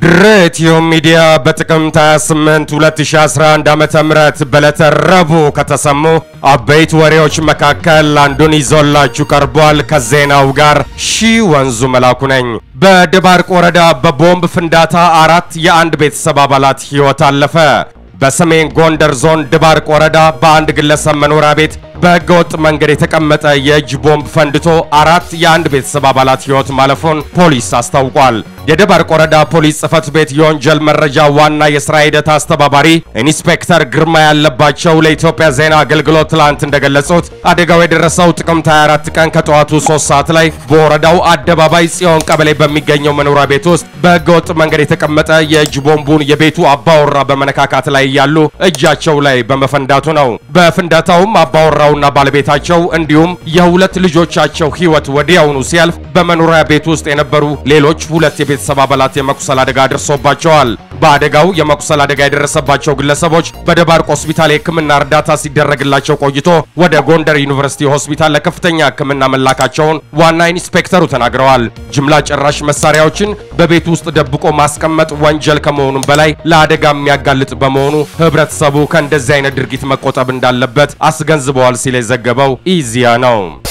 ድሬትዮ ሚዲያ በጥቅምት 28 2011 ዓ.ም በዕለተ ረቡዕ ከተሰሙ አበይት ወሬዎች መካከል አንዱን ይዞላችሁ ቀርቧል። ከዜናው ጋር ሺ ወንዙ መላኩ ነኝ። በደባርቅ ወረዳ በቦምብ ፍንዳታ አራት የአንድ ቤተሰብ አባላት ሕይወት አለፈ። በሰሜን ጎንደር ዞን ድባርቅ ወረዳ በአንድ ግለሰብ መኖሪያ ቤት በህገወጥ መንገድ የተቀመጠ የእጅ ቦምብ ፈንድቶ አራት የአንድ ቤተሰብ አባላት ሕይወት ማለፉን ፖሊስ አስታውቋል። የደባርቅ ወረዳ ፖሊስ ጽሕፈት ቤት የወንጀል መረጃ ዋና የሥራ ሂደት አስተባባሪ ኢንስፔክተር ግርማ ያለባቸው ለኢትዮጵያ ዜና አገልግሎት ትላንት እንደገለጹት አደጋው የደረሰው ጥቅምት 24 ቀን ከጠዋቱ 3 ሰዓት ላይ በወረዳው አደባባይ ጽዮን ቀበሌ በሚገኘው መኖሪያ ቤት ውስጥ በህገወጥ መንገድ የተቀመጠ የእጅ ቦምቡን የቤቱ አባወራ በመነካካት ላይ ያሉ እጃቸው ላይ በመፈንዳቱ ነው። በፍንዳታውም አባወራውና ባለቤታቸው እንዲሁም የሁለት ልጆቻቸው ሕይወት ወዲያውኑ ሲያልፍ በመኖሪያ ቤት ውስጥ የነበሩ ሌሎች ሁለት የቤተሰብ አባላት የመቁሰል አደጋ ደርሶባቸዋል። በአደጋው የመቁሰል አደጋ የደረሰባቸው ግለሰቦች በደባርቅ ሆስፒታል የሕክምና እርዳታ ሲደረግላቸው ቆይቶ ወደ ጎንደር ዩኒቨርሲቲ ሆስፒታል ለከፍተኛ ሕክምና መላካቸውን ዋና ኢንስፔክተሩ ተናግረዋል። ጅምላ ጨራሽ መሳሪያዎችን በቤት ውስጥ ደብቆ ማስቀመጥ ወንጀል ከመሆኑም በላይ ለአደጋ የሚያጋልጥ በመሆኑ ህብረተሰቡ ከእንደዚህ አይነት ድርጊት መቆጠብ እንዳለበት አስገንዝበዋል ሲል የዘገበው ኢዚያ ነው።